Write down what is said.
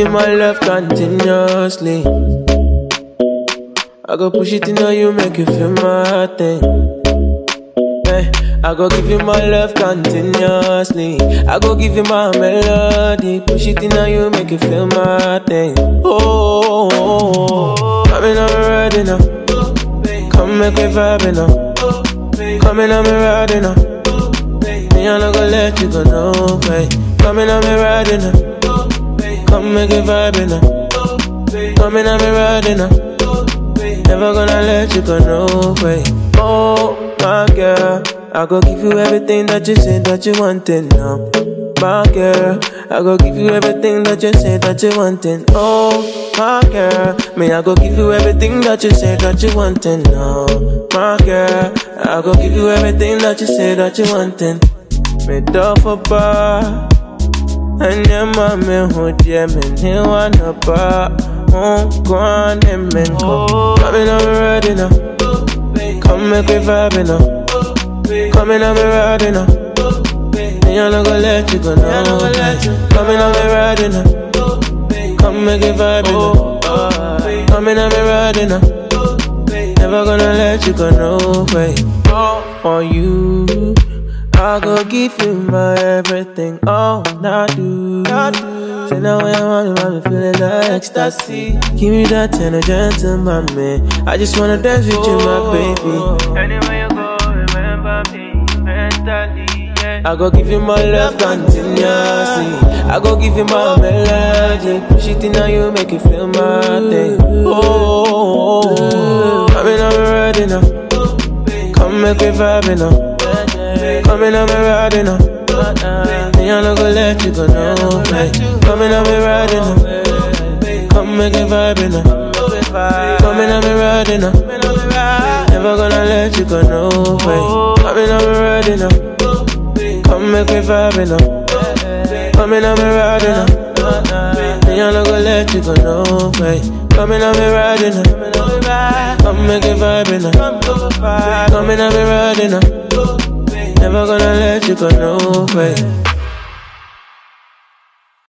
you my love continuously. I go push it in on you, make you feel my thing. Hey, I go give you my love continuously. I go give you my melody. Push it in on you, make you feel my thing. Oh, oh, oh. come in, I'm ready now. Come make me vibe now. Come in, I'm ready now. Me, I'm not gonna let you go, no way. Come in, I'm ready now. Come make me vibe now. Come in, I'm ready now. Never gonna let you go, no way. Oh, my girl. I go give you everything that you say that you wanted now. My girl, I go give you everything that you say that you wanted. Oh, my girl, me I go give you everything that you say that you wanted now. My girl, I go give you everything that you say that you wanted. Me do for bar, and your mommy who dear me ni wanna bar. Oh, go on and men go. Come in, I'm ready now. Come make me vibe now. Come in, I'm ready now. Me, I'm not gonna let you go now. Come in, I'm ready now. Come make it vibe now. Come in, I'm ready now. Never gonna let you go no way. For you, I go give you my everything. All I do. Say now when I'm on I'm feeling like ecstasy. Give me that tender gentleman, man. I just wanna dance with you, my baby. Anywhere you go, remember me mentally. Yeah. I go give you my love continuously. I go give you my melody. Push it in on you, make you feel my thing. Oh, oh, oh, oh. I mean, I'm ready now. Come make me vibe now. Come in, I'm ready now. Me, I'm not gonna let you go, no way. Come in, I'm ready now. Come make me vibe now. Come in, I'm ready now. Never gonna let you go, no way. Come in, I'm ready now. Come make me vibe now. Come in, I'm ready now. Me, I'm not gonna let you go, no way. Come in, I'm ready now. Come make me vibe now. Come in, I'm ready now. Never gonna let you go, no way.